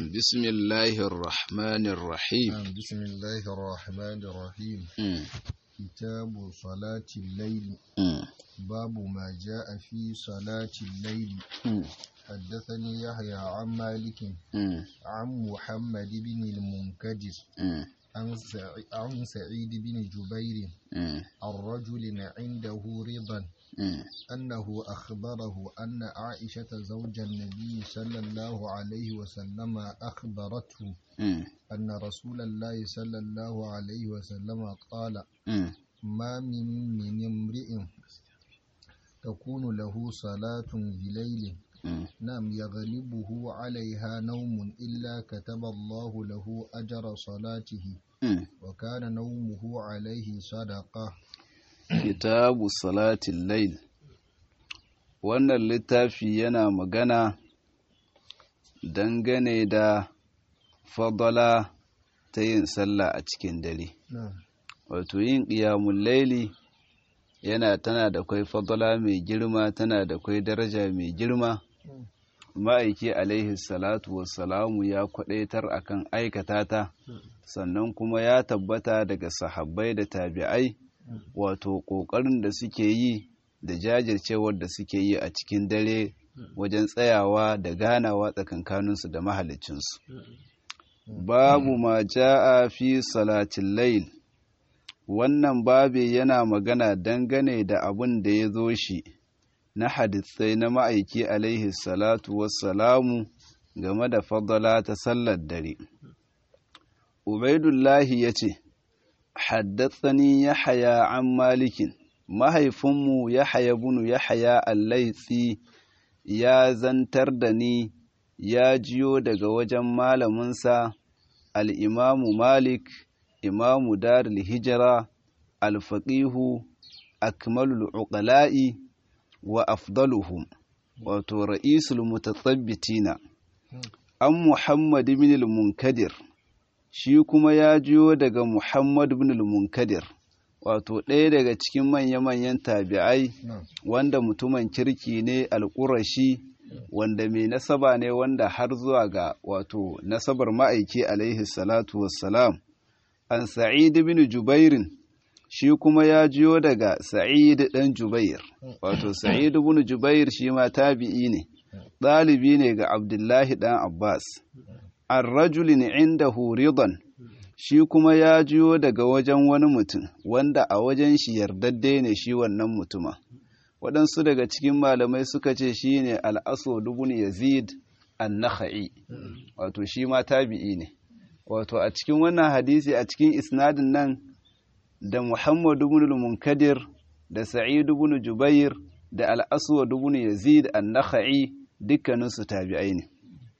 بسم الله الرحمن الرحيم نعم بسم الله الرحمن الرحيم مم. كتاب صلاة الليل مم. باب ما جاء في صلاة الليل مم. حدثني يحيى عن مالك مم. عن محمد بن المنكدر مم. عن سعي- عن سعيد بن جبير مم. عن رجل عنده رضا مم. أنه أخبره أن عائشة زوج النبي صلى الله عليه وسلم أخبرته مم. أن رسول الله صلى الله عليه وسلم قال مم. ما من من امرئ تكون له صلاة بليل مم. نعم يغلبه عليها نوم إلا كتب الله له أجر صلاته مم. وكان نومه عليه صدقة kitabu salatin lail wannan littafi yana magana dangane da fadala ta yin sallah a cikin dare نعم wato yin ƙiyamun laili yana tana da kwai fadala mai girma tana da kwai daraja mai girma ma'aiki alaihi salatu wassalamu ya kwadaitar akan aikata ta sannan kuma ya tabbata daga sahabbai da tabi'ai wato ƙoƙarin da suke yi da jajircewar da suke yi a cikin dare wajen tsayawa da ganawa tsakankaninsu da mahalicinsu babu ma ja'a fi salatin lail wannan babe yana magana dangane da abin da ya zo shi na hadisai na ma'aiki alaihi salatu wassalamu game da fadala ta sallar dare ubaidullahi ya ce haddatsani yahaya an malikin mahaifinmu yahaya bunu yahaya allaitsi ya zantar da ni ya jiyo daga wajen malaminsa al'imamu malik imamu darul hijira alfaƙihu akmalul uqala'i wa afdaluhum wato ra'isul mutasabbitina an muhammad bin al-munkadir shi kuma ya jiyo daga muhammad bin al-munkadir wato ɗaya daga cikin manya-manyan tabi'ai نعم wanda mutumin kirki ne alƙurashi wanda mai nasaba ne wanda har zuwa ga wato nasabar ma'aiki alaihi salatu wassalam an sa'id bin jubairin shi kuma ya jiyo daga sa'id ɗan jubair wato sa'id bin jubair shi ma tabi'i ne ɗalibi ne ga abdullahi ɗan abbas an rajulin inda ridan shi kuma ya jiyo daga wajen wani mutum wanda a wajen shi yardadde ne shi wannan mutuma waɗansu daga cikin malamai suka ce shi ne al'aso dubun yazid an-nakha'i wato shi ma tabi'i ne wato a cikin wannan hadisi a cikin isnadin nan da muhammadu ibn munkadir da sa'id ibn jubair da al-aswad ibn yazid an-nakha'i dukkaninsu tabi'ai ne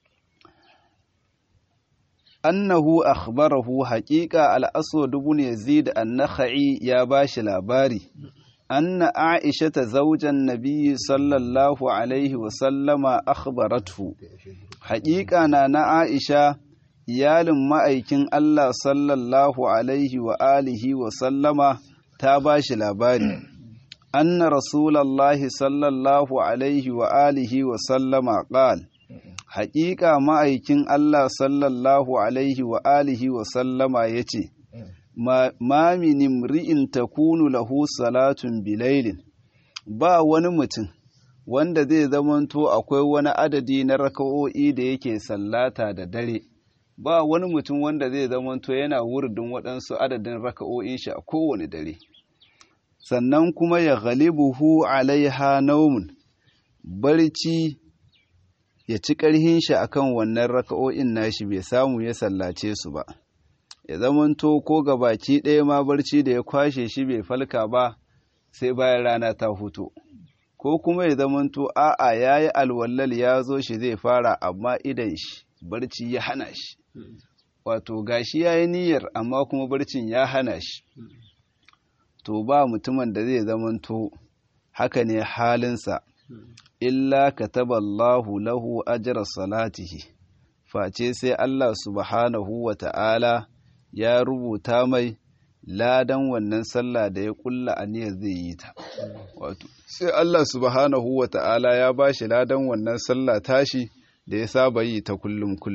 annahu akhbarahu haqiqa al-aswad ibn yazid an-nakha'i ya bashi labari anna aisha zawjan nabiy sallallahu alaihi wa sallama akhbarathu haqiqa na na aisha iyalin ma'aikin Allah sallallahu alaihi wa alihi wa sallama ta bashi labari anna rasulallahi sallallahu alaihi wa alihi wa sallama qala haƙiƙa ma'aikin Allah sallallahu alaihi wa alihi wa sallama ya ce, Ma min ri'in takunu lahu salatun bilailin, ba wani mutum wanda zai zamanto akwai wani adadi na raka'o'i da yake sallata da dare, ba wani mutum wanda zai zamanto yana wurdin waɗansu adadin raka'o'in shi a kowane dare. Sannan kuma ya ghalibuhu alaiha naumun, barci ya ci ƙarhin shi akan wannan raka'o'in nashi bai samu ya sallace su ba ya zamanto ko ga baki ɗaya ma barci da ya kwashe shi bai falka ba sai bayan rana ta hutu ko kuma ya zamanto a'a ya yi alwallal ya zo shi zai fara amma idan shi barci ya hana shi wato gashi ya yi niyyar amma kuma barcin ya hana shi to ba mutumin da zai zamanto haka ne halinsa illa kataballahu lahu ajra salatihi face sai Allah subhanahu wa ta'ala ya rubuta mai ladan wannan sallah da ya kulla aniyar zai yi ta wato sai Allah subhanahu wa ta'ala ya bashi ladan wannan sallah tashi da ya saba yi ta kullum kullum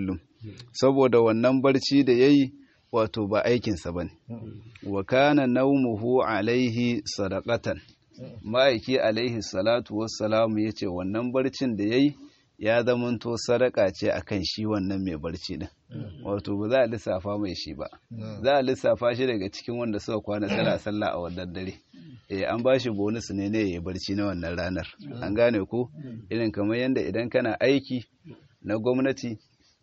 saboda wannan barci da yayi wato ba aikinsa bane wa kana naumuhu alaihi sadaqatan ma'aiki alaihi salatu wassalamu yace wannan barcin da yayi ya zamanto sadaka ce akan shi wannan mai barci din wato ba za a lissafa mai shi ba za a lissafa shi daga cikin wanda suka kwana suna sallah a wannan dare eh an bashi bonus ne ne ya barci na wannan ranar an gane ko irin kamar yadda idan kana aiki na gwamnati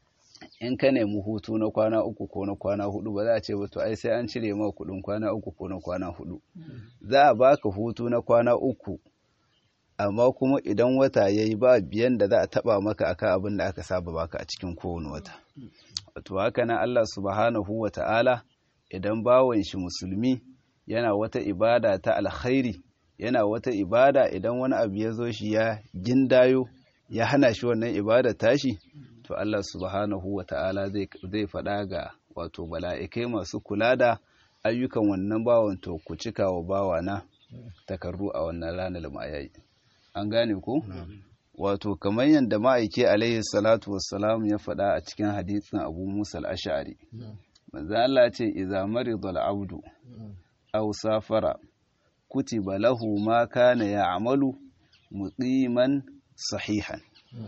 in ka nemi hutu na kwana uku ko na kwana hudu ba za a ce ba to ai sai an cire ma kudin kwana uku ko na kwana hudu za a baka hutu na kwana uku amma kuma idan wata ya yi ba biyan da za a taba maka akan abin da aka saba baka a cikin kowane wata wato haka nan Allah subhanahu wa ta'ala idan bawan shi musulmi yana wata ibada ta alkhairi yana wata ibada idan wani abu ya zo shi ya gindayo ya hana shi wannan ibada tashi to Allah subhanahu wa ta'ala zai faɗa ga wato bala'ikai masu kula da ayyukan wannan bawan to ku cika wa bawana takarru a wannan ranar ma'ayayi an gane ku wato kamar yadda ma'aike alaihi salatu wassalam ya faɗa a cikin hadisin abu musa al-ash'ari manzo Allah ce idza marida al-abdu aw safara kutiba lahu ma kana ya'malu muqiman sahihan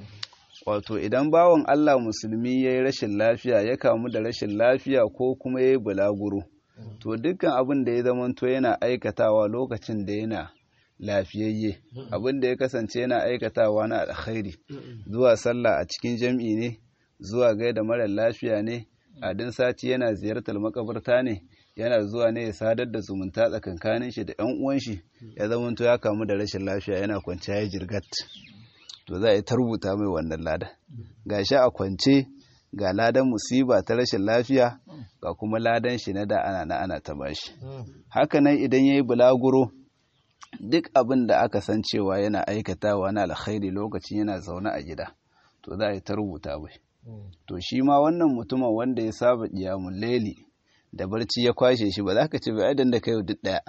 wato idan bawan Allah musulmi yayi rashin lafiya ya kamu da rashin lafiya ko kuma yayi bulaguro to dukkan abin da ya zamanto yana aikatawa lokacin da yana lafiyayye abin da ya kasance yana aikatawa na alkhairi zuwa sallah a cikin jam'i ne zuwa gaida mara lafiya ne a din sati yana ziyartar makabarta ne yana zuwa ne ya sadar da zumunta tsakankanin shi da yan uwan shi ya zamanto ya kamu da rashin lafiya yana kwanciya ya jirgat to za a yi ta rubuta mai wannan lada gashi a kwance ga ladan musiba ta rashin lafiya ga kuma ladan shi na da ana na ana ta bashi haka nan idan yayi bulaguro duk abin da aka san cewa yana aikatawa na alkhairi lokacin yana zaune a gida to za a yi ta rubuta bai to shi ma wannan mutumin wanda ya saba kiyamun laili da barci ya kwashe shi ba za ka ce ba idan da kai duk daya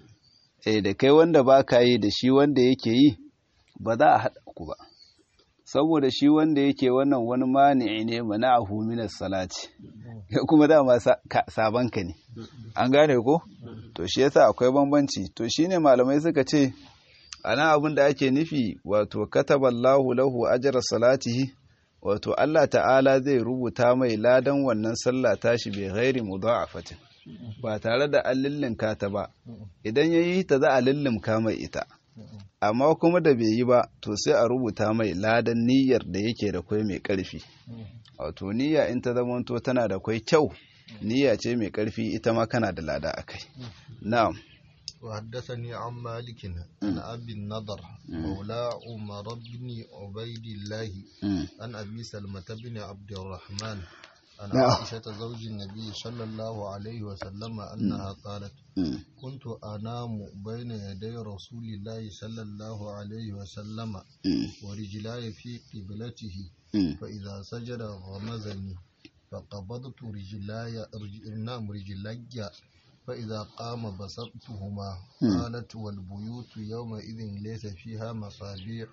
eh da kai wanda ba ka yi da shi wanda yake yi ba za a haɗa ku ba saboda shi wanda yake wannan wani mani'i ne mana'ahu minas salati kuma dama sabon ka ne an gane ko to shi yasa akwai bambanci to shine malamai suka ce ana abin da ake nufi wato kataballahu lahu ajra salatihi wato Allah ta'ala zai rubuta mai ladan wannan sallah tashi bai ghairi mudha'afatin ba tare da an lillinka ta ba idan yayi ta za a lillimka mai ita amma kuma da bai yi ba to sai a rubuta mai ladan niyyar da yake da kwai mai ƙarfi wato niyya in ta zamanto tana da kwai kyau niyya ce mai ƙarfi ita ma kana da lada a kai na'am وحدثني عن مالك عن أبي النضر مولى عمر بن عبيد الله عن أبي سلمة بن عبد الرحمن عن عائشة زوج النبي صلى الله عليه وسلم أنها قالت كنت أنام بين يدي رسول الله صلى الله عليه وسلم ورجلاي في قبلته فإذا سجد غمزني فقبضت رجلاي نعم رجلاي فإذا قام بسطتهما قالت والبيوت يومئذ ليس فيها مصابيح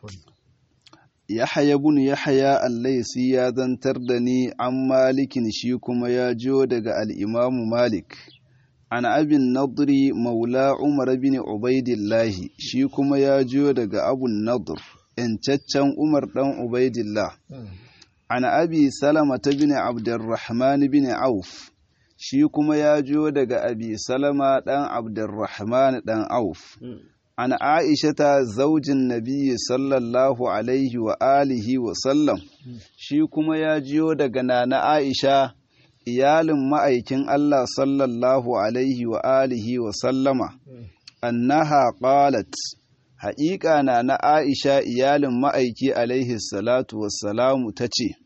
Yahaya bin Yahaya Allaisi ya zantar da ni an malikin shi kuma ya jo daga al'imamu Malik, an abin nadri maula Umar bin Ubaidillahi shi kuma ya jo daga abun nadur, ‘yancaccen Umar ɗan Ubaidillah, an abi Salama ta bin Abdurrahman bin Auf, shi kuma ya jo daga abi Salama ɗan Abdurrahman ɗan Auf. an aishata zaujin nabiyyi sallallahu alaihi wa alihi wa sallam shi kuma ya jiyo daga nana aisha iyalin ma'aikin Allah sallallahu alaihi wa alihi wa sallama annaha qalat haƙiƙa na na aisha iyalin ma'aiki alaihi salatu wassalamu ta ce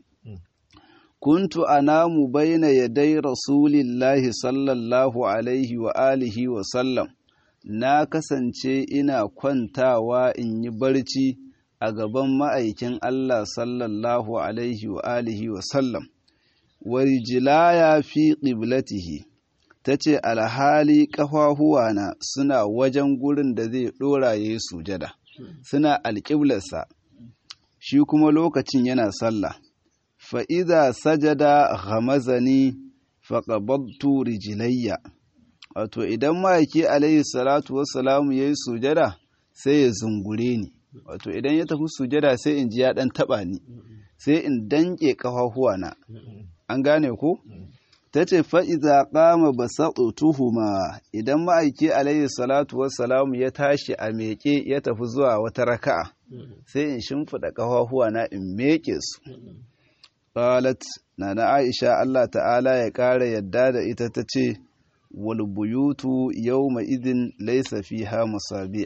kuntu anamu baina yadai rasulillahi sallallahu alaihi wa alihi wa sallam na kasance ina kwantawa in yi barci a gaban ma'aikin Allah sallallahu alaihi wa alihi wa sallam, warjilaya fi ƙiblatihi, ta ce alhali ƙafafuwana suna wajen gurin da zai ɗora ya yi sujada, suna alƙiblarsa, shi kuma lokacin yana sallah. fa idza sajada ghamazani faqabadtu rijlayya wato idan ma'aiki alayhi salatu wassalamu yayi sujada sai ya zungure ni wato idan ya tafi sujada sai in ji ya dan taba ni sai in danke na. an gane ko ta ce fa'iza ƙama ba tuhuma idan ma'aiki alayhi salatu wassalamu ya tashi a meƙe ya tafi zuwa wata raka'a sai in shimfiɗa ƙafafuwa na in meƙe su ƙalat na na aisha Allah ta'ala ya ƙara yadda da ita ta ce walbuyutu yau idin laisa fiha musabih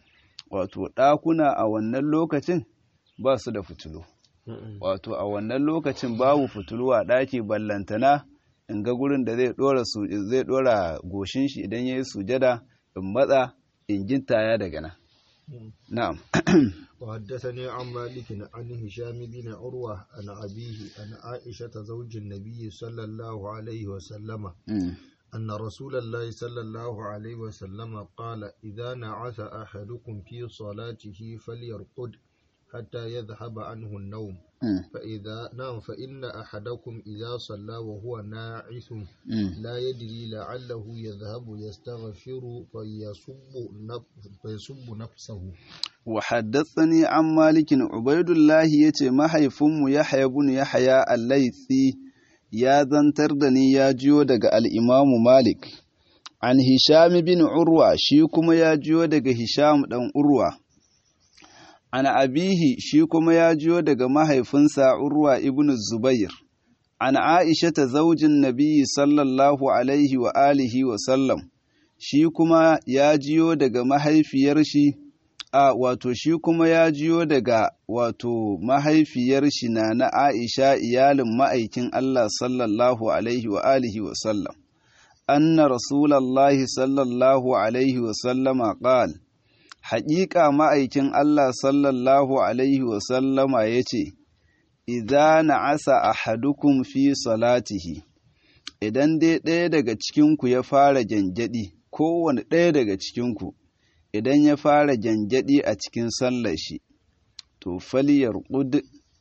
wato ɗakuna a wannan lokacin ba su da fitilu wato a wannan lokacin babu fitilu a ɗaki ballantana in ga gurin da zai dora su zai dora goshin shi idan yayi sujada in matsa in gintaya daga nan na'am وحدثني عن مالك عن هشام بن عروة عن أبيه عن عائشة زوج النبي صلى الله عليه وسلم أن رسول الله صلى الله عليه وسلم قال إذا نعس أحدكم في صلاته فليرقد حتى يذهب عنه النوم فإذا نام فإن أحدكم إذا صلى وهو ناعس لا يدري لعله يذهب يستغفر فيصب فيصب نفسه وحدثني عن مالك عبيد الله يتي محيفم يحيى بن يحيى الليثي يا zantar da ni ya jiyo daga al'imamu Malik, an Hisham bin Urwa shi kuma ya jiyo daga Hisham ɗan Urwa. an abihi shi kuma ya jiyo daga mahaifinsa Urwa ibn Zubair, an Aisha ta zaujin Nabiyyi sallallahu alaihi wa alihi wa sallam, shi kuma ya jiyo daga mahaifiyar shi, a wato shi kuma ya jiyo daga wato mahaifiyar shi na na Aisha iyalin ma'aikin Allah sallallahu alaihi wa alihi wa sallam. Anna Rasulallahi sallallahu alaihi wa sallama qala haƙiƙa ma'aikin Allah sallallahu Alaihi wasallama ya ce, Iza na asa a hadukun fi salatihi, idan dai ɗaya daga cikinku ya fara gyangyaɗi, kowane ɗaya daga cikinku, idan ya fara gyangyaɗi a cikin sallar shi, to faliyar ƙud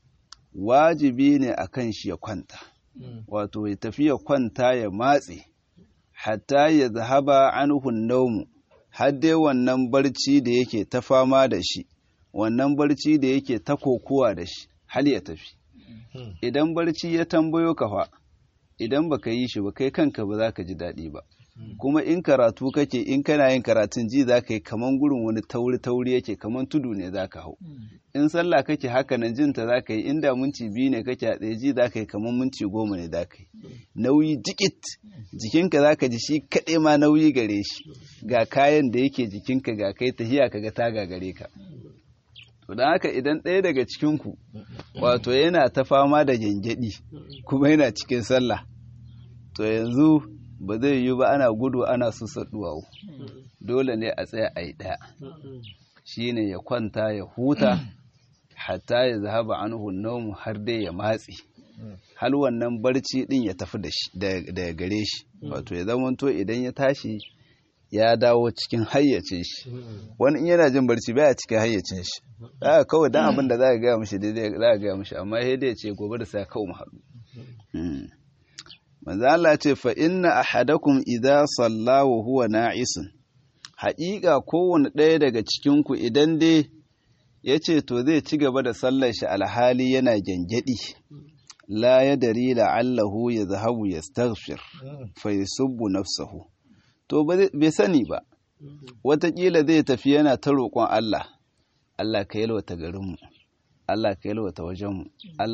wajibi ne a kan shi ya kwanta, wato ya tafi ya kwanta ya matse, hatta ya zahaba anhun naumu. har dai wannan barci da yake ta fama da shi wannan barci da yake ta kokuwa da shi hal ya tafi idan barci ya tambayo ka fa idan baka yi shi ba kai kanka ba za ka ji daɗi ba kuma in karatu kake in kana yin karatun ji za ka yi kaman gurin wani tauri tauri yake kaman tudu ne za ka hau in sallah kake haka nan jinta za ka yi inda minti biyu ne kake a tsaye ji za ka yi kaman minti goma ne za ka yi nauyi jikit jikinka za ka ji shi kaɗai ma nauyi gare shi ga kayan da yake jikinka ga kai tahiya ka ga taga gare ka to don haka idan ɗaya daga cikinku wato yana ta fama da gyangyaɗi kuma yana cikin sallah to yanzu ba zai yi ba ana gudu ana susa duwawu dole ne a tsaya a yi ɗaya shi ne ya kwanta ya huta hatta ya zahaba anhu naumu har dai ya matsi hal wannan barci din ya tafi da gare shi wato ya zamanto idan ya tashi ya dawo cikin hayyacin shi wani in yana jin barci baya cikin hayyacin shi za kawai dan abin da za ka gaya mishi daidai za ka gaya mishi amma sai dai ce gobe da sai kawo mu haɗu manzo Allah ce fa inna ahadakum idza salla wa huwa na'isun haƙiƙa kowane ɗaya daga cikin ku idan dai yace to zai ci gaba da sallar shi alhali yana gyangyaɗi la yadri la'allahu yadhhabu yastaghfir fa yusubbu nafsahu to bai sani ba wataƙila zai tafi yana ta roƙon Allah Allah ka yalwata garinmu Allah ka yalwata wajenmu